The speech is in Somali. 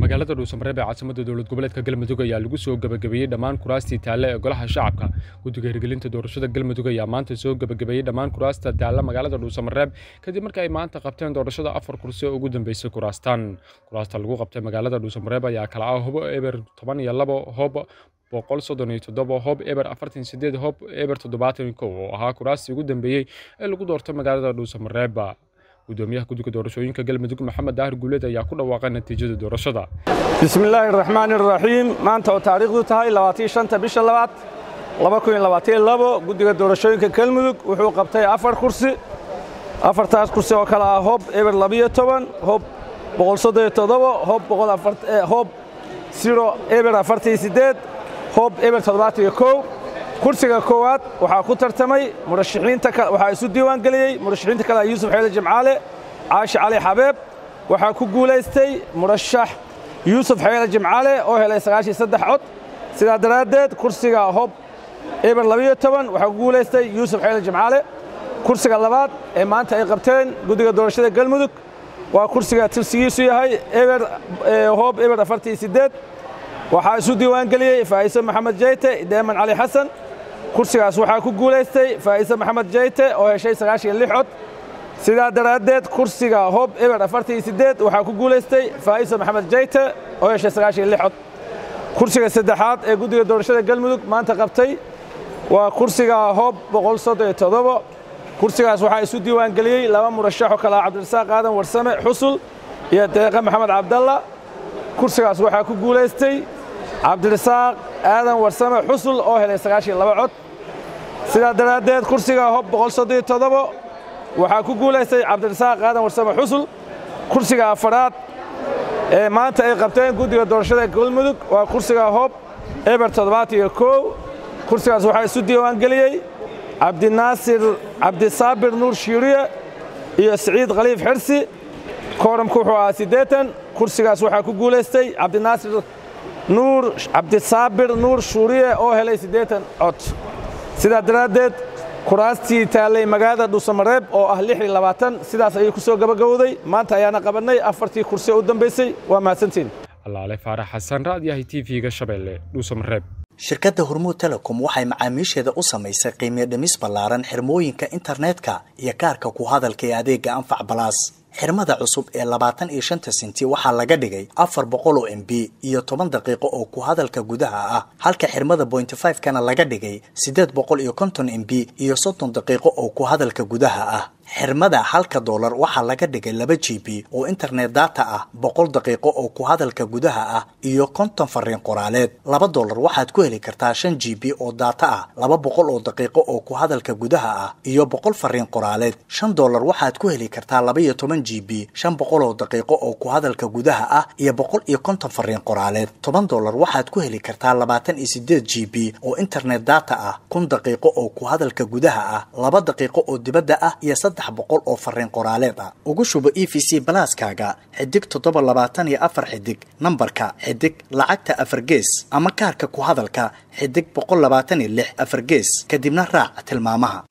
magaalada dhuusamareeb ee caasimada dowlad goboleedka galmudug ayaa lagu soo gebagabeeyey dhammaan kuraastii taalle ee golaha shacabka guddiga hirgelinta doorashada galmudug ayaa maanta soo gebagabeeyey dhammaan kuraasta taalla magaalada dhuusamareeb kadib markii ay maanta qabteen doorashada afar kursi oo ugu dambeysay kuraastan kuraasta lagu qabtay magaalada dhuusamareeb ayaa kala ah hobo eber toban iyo labo hob boqol soddon iyo toddoba hob eber afartan sideed hob eber toddobaatan kow oo ahaa kuraastii ugu dambeeyey ee lagu doortay magaalada dhuusamareeb gudoomiyaha guddiga doorashooyinka galmudug maxamed daahir guuleed ayaa ku dhawaaqay natiijada doorashada bismillaahi raxmaani raxiim maanta oo taariikhdu tahay labaatii shanta bisha labaad laba kun iyo labaatan labo guddiga doorashooyinka galmudug wuxuu qabtay afar kursi afartaas kursi oo kale ah hob eber labiyo toban hob boqol soddon iyo toddobo hob boqol afar hob siro eber afartan iyo siddeed hob eber toddobaatan iyo kow kursiga koowaad waxaa ku tartamay murashaxiinta waxaa isu diiwaan geliyey murashaxiinta kale yuusuf xeele jimcaale caashi cali xabeeb waxaa ku guulaystay murashax yuusuf xeele jimcaale oo helay sagaashiyo saddex cod sidaa daraaddeed kursiga hob eber labiyo toban waxaa ku guulaystay yuusuf xeele jimcaale kursiga labaad ee maanta ay qabteen guddiga doorashada galmudug waa kursiga tirsigiisu yahay eber hob eber afartan iyo siddeed waxaa isu diiwaan geliyey faa'iise maxamed jeyte deeman cali xasan kursigaas waxaa ku guulaystay faa'iise maxamed jeyte oo heshay sagaashan iyo lix cod sidaa daraaddeed kursiga hob eber afartan iyo siddeed waxaa ku guulaystay faa'iise maxamed jeyte oo heshay sagaashan iyo lix cod kursiga saddexaad ee guddiga doorashada galmudug maanta qabtay waa kursiga hob boqol soddon iyo toddobo kursigaas waxaa isu diiwaan geliyey laba murashaxoo kale ah cabdirasaaq aadan warsame xusul iyo deeqa maxamed cabdalla kursigaas waxaa ku guulaystay cabdirasaaq aadan warsame xusul oo helay sagaashan laba cod sidaa daraaddeed kursiga hob boqol soddon iyo toddobo waxaa ku guulaystay cabdirasaaq aadan warsame xusul kursiga afaraad ee maanta ay qabteen guddiga doorashada galmudug waa kursiga hob eber toddobaatan iyo kow kursigaas waxaa isu diiwaan geliyey cabdinaasir cabdisaabir nuur shiiriye iyo siciid khaliif xirsi kooramku wuxuu ahaa siddeetan kursigaas waxaa ku guulaystay cabdinaasir nuur cabdisaabir nuur shuuriye oo helay siddeetan cod sidaa daraaddeed kuraastii taallay magaalada dhuusamareeb oo ah lix iyo labaatan sidaas ayay ku soo gabagabowday maanta ayaana qabannay afartii kursi oo u dambaysay waa mahadsantiin allaale faarax xasan raadyahay t v-ga shabeelle dhuusamareeb shirkadda hormuud telecom waxay macaamiisheeda u samaysay qiimiyo dhimis ballaaran xirmooyinka internetka iyo kaarka ku hadalka ee adeegga anfac balaas xirmada cusub ee labaatan iyo shanta senti waxaa laga dhigay afar boqol oo m b iyo toban daqiiqo oo ku hadalka gudaha ah halka xirmada bointy five kana laga dhigay siddeed boqol iyo konton m b iyo soddon daqiiqo oo ku hadalka gudaha ah xirmada halka doolar waxaa laga dhigay laba g b oo internet data ah boqol daqiiqo oo ku hadalka gudaha ah iyo konton fariin qoraaleed laba doolar waxaad ku heli kartaa shan g b oo data ah laba boqol oo daqiiqo oo ku hadalka gudaha ah iyo boqol fariin qoraaleed shan doolar waxaad ku heli kartaa laba iyo toban g b shan boqol oo daqiiqo oo ku hadalka gudaha ah iyo boqol iyo konton fariin qoraaleed toban doolar waxaad ku heli kartaa labaatan iyo sideed g b oo internet data ah kun daqiiqo oo ku hadalka gudaha ah laba daqiiqo oo dibadda ah iyo boqol oo fariin qoraaleed ah ugu shubo e v c balaaskaaga xidig toddoba labaatan iyo afar xidig nambarka xidig lacagta afar gees ama kaarka ku hadalka xidig boqol labaatan iyo lix afar gees kadibna raac tilmaamaha